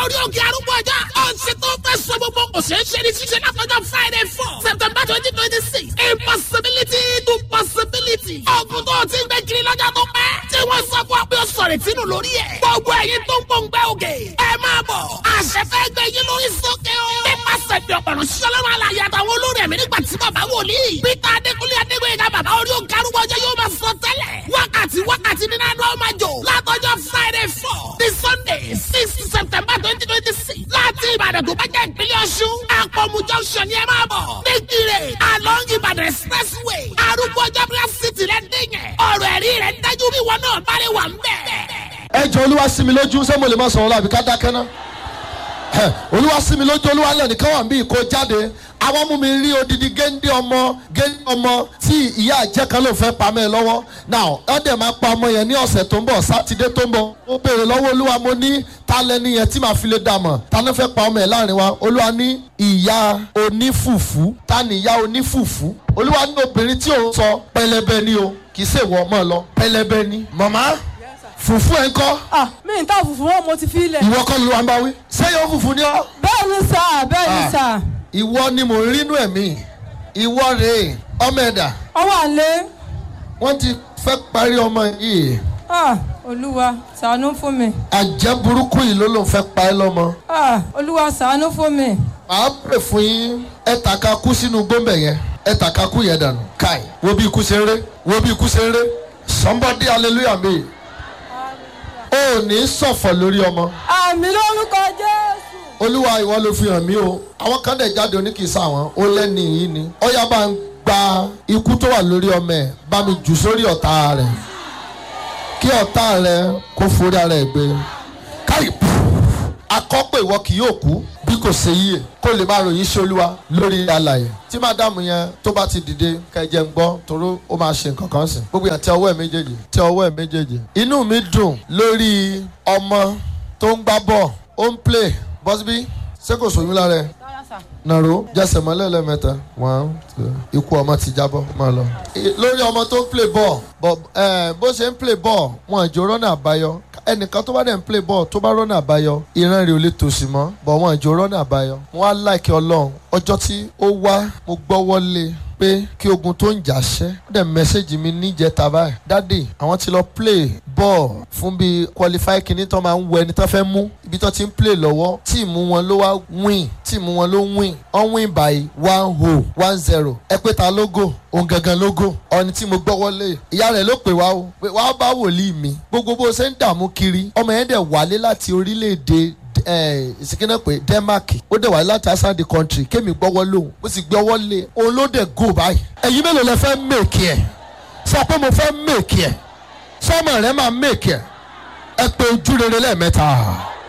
orí òkè arúgbó ọjà. ọ̀sẹ̀ tó fẹ́ sọ gbogbo kò ṣeé ṣe ní ṣíṣe látọjọ́ friday four september twenty twenty six impossibility to possibility. ọ̀gùn tó ti ń gbẹ kiri lọ́jà tó pẹ́. tí wọ́n sọ fún wa pé ó sọ̀rọ̀ ìtinú lórí ẹ̀. gbogbo ẹ̀yin tó ń pòǹgbẹ́ òkè. ẹ máa bọ̀. àṣẹ fẹ́ gbẹ yín lórí sókè o. nípasẹ̀ bí ọ̀pọ̀lọpọ̀ ṣọlọ́run alàyè àtàwọn olórí ẹ̀mí nígbà tí bàbá wòlíì. peter adékúnlé adégbèyìnká bàbá orí òkè arúgbó ọjọ́ yóò máa sọ tẹ́lẹ̀. wákàtí wákàtí nínú àná ọmọ àjò. látọjọ́ friday four ní sunday six september twenty twenty six. láti ìbàdàn tó bá jẹ́ ìpínlẹ̀ ọ̀ṣun. àpọ̀mù junction ni ẹ máa bọ̀. nígbìrè along ìbàdàn expressway. arúgbó ọjọ́ bí wọ́n sì tilẹ̀ dẹ́yẹ. ọ̀rọ̀ ẹ̀rí rẹ̀ dájú bí wọn náà bá lè wà ń bẹ̀. ẹ jọ olúwa sí mi lójú ṣé mo lè má sọ̀rọ̀ láàbí ká dákẹ́ ná Ẹ, olúwa sí mi lójú olúwa lẹ́nu nìkan wà bí kò jáde àwọn mú mi rí odidi géńdé ọmọ géńdé ọmọ tí ìyá àjẹ́ kan ló fẹ́ pa mẹ́ lọ́wọ́ now ẹ dẹ̀ máa pa ọmọ yẹn ní ọ̀sẹ̀ tó ń bọ̀ sátidé tó ń bọ̀ ó béèrè lọ́wọ́ olúwa mo ní ta lẹni yẹn tí màá fi lè dà mọ̀ ta ló fẹ́ pa ọmọ yẹn láàrin wa olúwa ní ìyá onífùfú ta ni ìyá onífùfú olúwa ní obìnrin tí òun sọ pẹlẹbẹ ni o kì í ṣèwọ ọmọ lọ pẹlẹbẹ ni màmá fùfú ẹ̀ ń kọ́ ah mi n ta fùfú wọn mo ti fi ilẹ̀. ìwọ kọ́ ló wà ń bá wí. sẹ́yìn òfùfù ni ọ́. bẹ́ẹ̀ ni sà bẹ́ẹ̀ ni Ah. sà ìwọ ni mò ń rínú ẹ̀mí ìwọ rèé ọmọ ẹ̀dà ọwọ́ àlẹ́ wọ́n ti fẹ́ parí ọmọ yìí ah olúwa ṣàánú fún mi àjẹ́ burúkú yìí ló ló ń fẹ́ pa ẹ́ lọ́mọ. ah olúwa ṣàánú fún mi màá pè fún yín ẹ tàka kú sínú gbọ́mbẹ̀ yẹn ẹ tàka kú yẹn dànù. káì wo bí ikú ṣe ń ré wo bí ikú ṣe ń ré somebody hallelujah mi. o ò ní sọ̀fọ̀ lórí ọmọ. àmì lórúkọ jésù. olúwa ìwọ ló fi hàn mí o àwọn kan dẹ̀ jáde oníkìsà wọn ó lẹ́ni yìí ni ó yá bá ń gba ikú tó wà lórí ọmọ ẹ̀ bá mi jù sórí ọ̀tá rẹ̀ kí ọ̀tá rẹ̀ kó forí ara ẹ̀ gbé káyì akọ́pẹ́ ìwọ kì yóò kú bí kò ṣe yíyẹ kó lè máa ròyìn ṣe olúwa lórí alàyè tí mádàmù yẹn tó bá ti dìde kẹjẹ ń gbọ́ toró ó máa ṣe nǹkan kan sìn gbogbo yẹn tẹ ọwọ́ ẹ̀ méjèèjì tẹ ọwọ́ ẹ̀ méjèèjì inú mi dùn lórí ọmọ tó ń gbá bọ̀ ó ń play bọ́sibí ṣé kò sóyún lára ẹ̀ nàró jẹsẹ̀ mọ́lẹ̀ lẹ́mẹ̀ta one two ikú ọmọ ti jábọ́ máa lọ. I- lórí ọmọ tó ń play ball bọ̀ ẹ̀ bó ṣe ń play ball wọn àjò rọ́nà àbáyọ ẹnìkan tó bá dẹ̀ ń play ball tó bá rọ́nà àbáyọ ìran rẹ̀ ò lè tòṣì mọ́ bọ̀ wọn àjò rọ́nà àbáyọ. wọn á láìkí ọlọ́run ọjọ́ tí ó wá mo gbọ́wọ́ lé pé kí ogun tó ń jà ṣẹ́ ó dẹ̀ mẹ́sẹ̀gì mi níjẹta báyìí dádì àwọn ti lọ play ball fún bíi qualify kìíní tó máa ń wọ ẹni tó fẹ́ mú ibi tó ti ń play lọ́wọ́ tíìmù wọn ló wá win tíìmù wọn ló win wọ́n win by one ho one zero ẹ pé ta lógo òun gangan lógo ọ̀ni tí mo gbọ́wọ́ lé ìyá rẹ̀ ló pè wá o pé wàá bá wòlíì mi gbogbo bó ṣe ń dààmú kiri ọmọ yẹn dẹ̀ wálé láti orílẹ̀-èdè ìsìnkínà pé denmark ó dẹ̀ wá láti outside the country kémi gbọ́wọ́ lóhùn mo sì gbọ́wọ́ lé òun ló dẹ̀ go báyìí. ẹ̀yin mélòó lẹ fẹ́ mèkì ẹ̀ sọ pé mo fẹ́ mèkì ẹ̀ sọ́mọ rẹ máa mèkì ẹ̀ ẹ pé ojú rere lẹ́ẹ̀mẹ́ta.